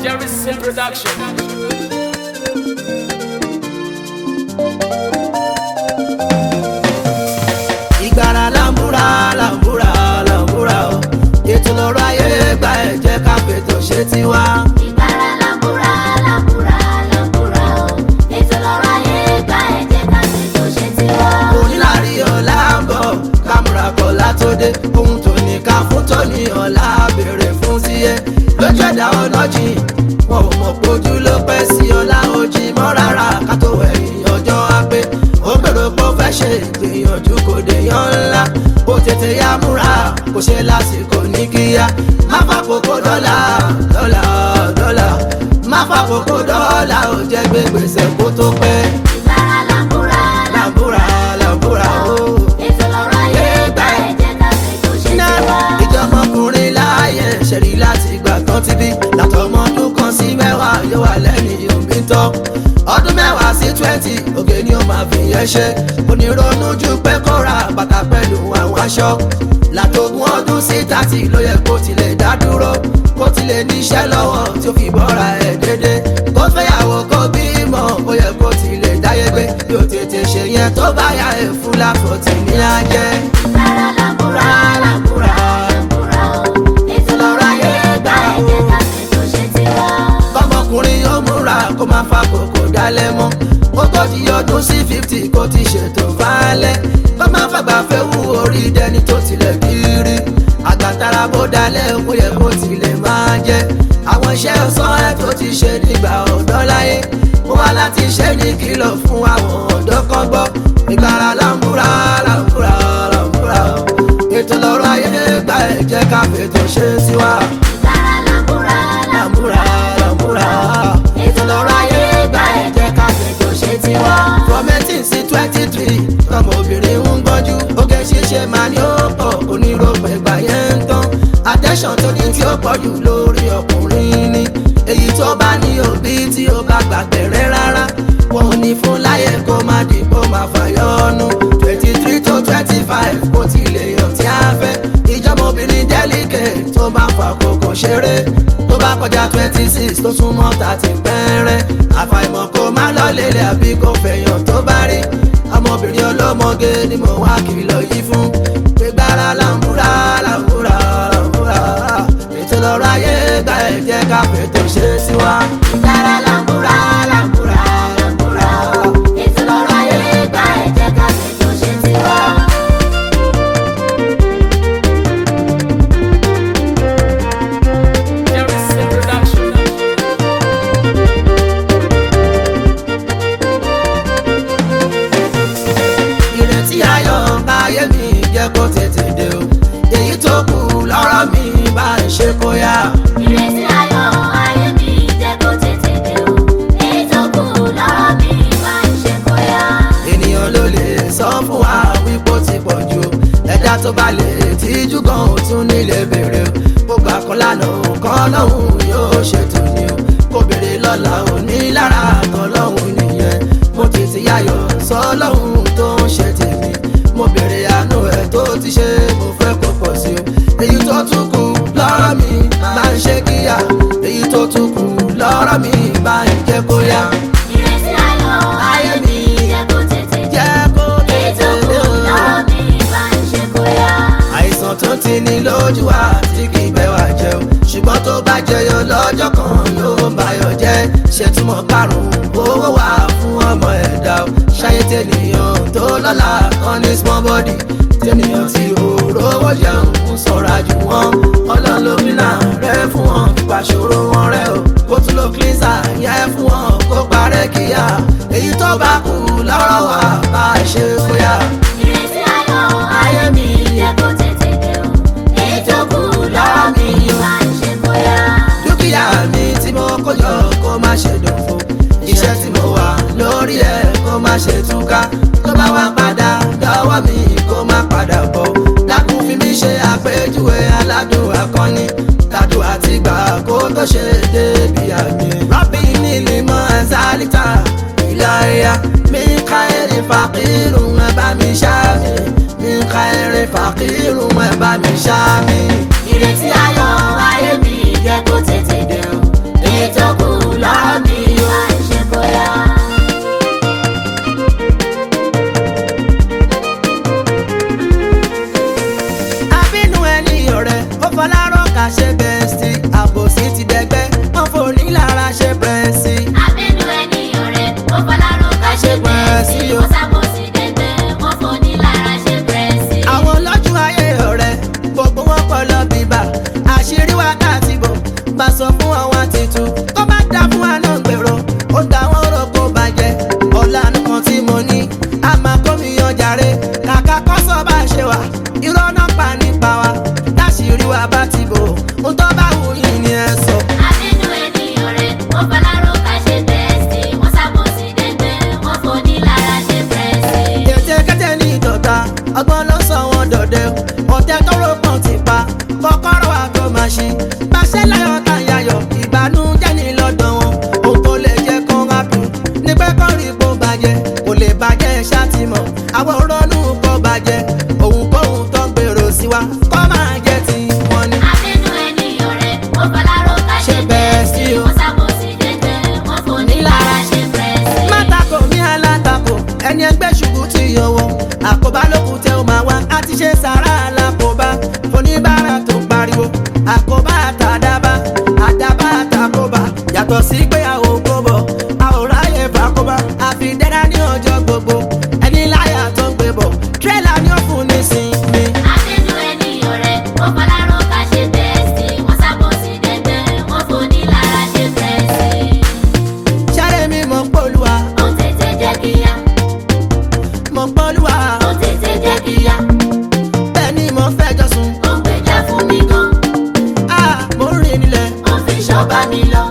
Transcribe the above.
Jerry's production. ìgbàrà làǹbúra làǹbúra làǹbúra o ètò lọ́rọ̀ ayé gba ẹ̀jẹ̀ ká fètò ṣe tiwa. Ìgbára làǹbúra làǹbúra làǹbúra o. Ètò lọ́rọ̀ ayé gba ẹ̀jẹ̀ ká sì tó ṣe tiwa. onílárí ọ̀la ń bọ̀ kámúra kọ̀ọ̀lá tó dé ohun tó ní ká fún tóní ọ̀la béèrè fún síyẹ lójú ẹ̀dá ọ̀nà jìn wọn ò mọ̀ pójú ló pẹ́ sí ọ̀la ojì mọ́ rárá ká tó ẹ̀yìn ọjọ́ á pé ó gbèrò pé ó fẹ́ ṣe ìgbìyànjú kò déyàn ńlá ó tètè yá múra kò ṣe lásìkò ní kíá má fàkókò dọ́là dọ́là dọ́là má fàkókò dọ́là ó jẹ́ gbé gbèsè kó tó pẹ́ Ìgbára làǹbúra làǹbúra làǹbúra ó. Ètò lọ́rọ̀ ayé gba ẹ̀jẹ̀ ká sì tó ṣe tiwa. ìjọmọkùnrin láàyè ṣẹ̀rí láti ìgbà kan ti bí látọmọdún kan sí mẹ́wàá yóò wà lẹ́yìn òbí tán ọdún mẹ́wàá sí twenty òkè ni ó máa fi yẹn ṣe onírònú ju pé kó ra bàtà pẹ̀lú àwọn aṣọ látogún ọdún sí thirty ló yẹ kó tilẹ̀ dá dúró kó tilẹ̀ níṣẹ́ lọ́wọ́ tí ó fi bọ́ra ẹ̀ dédé kó fẹ́yàwó kó bímọ ó yẹ kó tilẹ̀ dáyé gbé bí ó tètè ṣe yẹn tó bá yà ẹ̀ fún láfọ̀tì ní ajẹ́ Ìgbára làǹbúra làǹbúra làǹbúra o. Ètò lọ́rọ̀ ayé gba ẹ̀jẹ̀ ká sì tó ṣe tiwa. kọ́mọkùnrin yóò múra kó máa fa kòkò dálẹ̀ mọ́ ogójì ọdún sí fifty kó ti ṣètò fálẹ̀ kó máa fàgbà fẹ́ wú orí dẹni tó tilẹ̀ kiri àgàtàrà bó dalẹ̀ ó yẹ kó tilẹ̀ máa jẹ́ àwọn iṣẹ́ ọ̀sán ẹ̀ tó ti ṣe nígbà ọ̀dọ́ láyé ó wá láti ṣe ní kìlọ̀ fún àwọn ọ̀dọ́ kan gbọ́ ìgbàrà làǹbúra làǹbúra làǹbúra ètò lọ́rọ̀ ayé gba ẹ̀jẹ̀ ká fètò ṣe sí wa Ìgbára làǹbúra làǹbúra làǹbúra Ètò lọ́rọ̀ ayé gba ẹ̀jẹ̀ ká sì tó ṣe tiwa. from eighteen sí twenty three tọmọ obìnrin ń gbọ́njú oge ṣíṣe máa ní ó pọ̀ oníròpẹ̀ gbà yẹn ń tán attention tó ní tí ó pọ̀ jù lórí ọkùnrin ni èyí tó bá ní òbí tí ó bá gbàgbẹ̀rẹ̀ rárá wọn ò ní fún láyé kó má dìbò máa fàyọ́nu twenty three to twenty five kó tilẹ̀ yàn tí a fẹ́ ìjọba obìnrin delicate tó bá fà kókò ṣeré tó bá kọjá twenty six tó súnmọ́ thirty pẹ́rẹ́ àfàìmọ̀ kó má lọ lélẹ̀ àbí kó fẹ̀yàn tó bá rí ọmọbìnrin ọlọ́mọge ni mo wá kìlọ̀ yìí fún pé gbára làǹbúra làǹbúra làǹbúra ètò lọ́rọ̀ ayé gba ẹ̀jẹ̀ ká fètò ṣe sí wa. Ìgbára làǹbúra làǹbúra làǹbúra o. Ètò lọ́rọ̀ ayé gba ẹ̀jẹ̀ ká sì tó ṣe tiwa. Jerry's production. ìrètí ayọ̀ ayé mi jẹ́ kó tètè dé o èyí tó kù lọ́rọ̀ mi bá ń ṣe kó yá. Ìrètí ayọ̀ ayé mi jẹ́ kó tètè dé o. Èyí tó kù lọ́rọ̀ mi máa ń ṣe kóyá. ènìyàn ló lè sọ fún wa wípé ó ti pọ̀ jù o. ẹ̀dá tó bá lè tíjú gan ò tún nílé bèrè o gbogbo àkọlànà kan lọ́hùn yóò ṣètò ni o kò béèrè lọ́la òní lára kan lọ́hùn nìyẹn mo ti ti yáyọ̀ sọ lọ́hùn tó ń ṣe tèmi mo béèrè àánú ẹ̀ tó ti ṣe mo fẹ́ kó pọ̀ sí o èyí tó tún kù lọ́rọ̀ mi máa ń ṣe kíyà èyí tó tún kù lọ́rọ̀ mi máa ń jẹ́ kó yá Ìrètí ayọ̀ ayé mi jẹ́ kó tètè dé. jẹ́ kó Èyí tó tètè kù dé o. lọ́rọ̀ mi máa ń ṣe kóyá. àìsàn tó ti ní lójú wa tí kì í bẹ́ wá jẹ́ o ṣùgbọ́n tó bá jẹyọ lọ́jọ́ kan yóò bayọ̀ jẹ́ ṣètúmọ̀ karùn-ún owó wà fún ọmọ ẹ̀dá o ṣayé tènìyàn tó lọ́la kan ní small body tènìyàn tí òróró jẹun ń sọ̀ra jù wọ́n ọlọ́run ló fi náà rẹ́ fún wọn fipá ṣòro wọn rẹ́ o kó tún lo cleanser yẹ fún wọn kó parẹ́ kíá èyí tó bá kù lọ́rọ̀ wa bá a ṣe kóyà. Ìrètí ayọ̀ ayé mi jẹ́ kó tètè dé o. Èyí tó kù lọ́rọ̀ mi máa ń ṣe kóyá. dúkìá mi tí mo kó yọ kó má ṣe dòfo iṣẹ́ tí mo wà lórí ẹ̀ kó má ṣe túká tó bá wá padà dọ́wọ́ mi kó má padà bọ̀ dákun fi mí ṣe àpèjúwe aládùn akọni tàdùn àti gbà kó tó ṣe débi àmì rọ́bì nílì mọ́ ẹ̀sálítà ìlàyà mi ká èrè fàkírùn ẹ̀ bá mi ṣá mi mi ká èrè fàkírùn ẹ̀ bá mi ṣá mi. Ìrètí ayọ̀ ayé mi jẹ́ kó tètè dé o. Èyí tó lára ṣe bẹ́ẹ̀sì àbòsí ti dẹgbẹ́ wọ́n fòní lára ṣe bẹ́ẹ̀sì. Abẹ́nu ẹni ọ̀rẹ́, ó fọlárò ká ṣe bẹ́ẹ̀sì. Wọ́n sábòsí dẹ́gbẹ́, wọ́n foni lára ṣe bẹ́ẹ̀sì. àwọn lọ́jọ́ ayé ọ̀rẹ́ gbogbo wọn kọ́ lọ bíbà àṣírí wákàtí bò bá sọ fún àwọn tìtù tó bá dá fún wa náà gbèrò ó dá wọn rò kó bàjẹ́ ọ̀la nìkan tí mo ní a máa kó mi yan jàre kàkà kọ́ sọ bá ṣe wà irọ́ náà pa nípa wa táṣírí wa bá ti bò ń tọ́ bá wù yín ni ẹ sọ. Abẹ́nu ẹni ọ̀rẹ́, ó fọlárò ká ṣe bẹ́ẹ̀sì. Wọ́n sábòsí dẹ́gbẹ́, wọ́n foni lára ṣe bẹ́ẹ̀sì. tètè kété ní ìdọ̀ta ọgbọ́n ló sọ wọn dọ̀dẹ ọ̀tẹ tó rò pọ̀ ti pa kọ́kọ́rọ́ wa tó máa ṣí pàṣẹ láyọ̀ tá a yayọ̀ ìbànújẹ́ ní lọ́dọ̀ wọn òun kò lè jẹ́ kán rábì ní pé kán rí kó bàjẹ́ kò lè bàjẹ́ ṣàtìmọ̀ àwọn ronú kó bàjẹ́ òun kóhun tó ń gbèrò sí wa kó máa jẹ́ ti wọn ni. Abẹ́nu ẹni ọ̀rẹ́, ó fọlárò ká ṣe bẹ́ẹ̀sì. Wọ́n sábòsí dẹ́gbẹ́, wọ́n foni lára ṣe bẹ́ẹ̀sì. Mátàkò ní alátakò ẹni ẹgbẹ́ ṣubú ti yọwọ́ àkóbá lókun tẹ ó máa wá a ti ṣe sàrà alákòóbá oníbàárà tó ń pariwo àkóbá àtàdábá àdábá àtàkóbá yàtọ̀ sí pé a ò gbóbọ̀ a ò ráyè fàkóbá àfi dẹ́rẹ́ ní ọjọ́ gbogbo ẹni láyà tó ń gbé bọ̀ tírélà ni ó fún nísìnyí. Abẹ́nu ẹni ọ̀rẹ́, ó fọlárò ká ṣe bẹ́ẹ̀sì. Wọ́n sábòsí dẹ́gbẹ́, wọ́n foni lára ṣe bẹ́ẹ̀sì. sáré mi mọ̀ pólúwa Ó tètè jẹ́ kíyá, mọ̀ pólúwa ó tètè jẹ́ kíyá. bẹ́ẹ̀ ni mo fẹ́ jọ sùn Ó ń gbèjà fún mi gan, ah mo ń rìn nílẹ̀ ó fi ṣọ́ba mi lọ.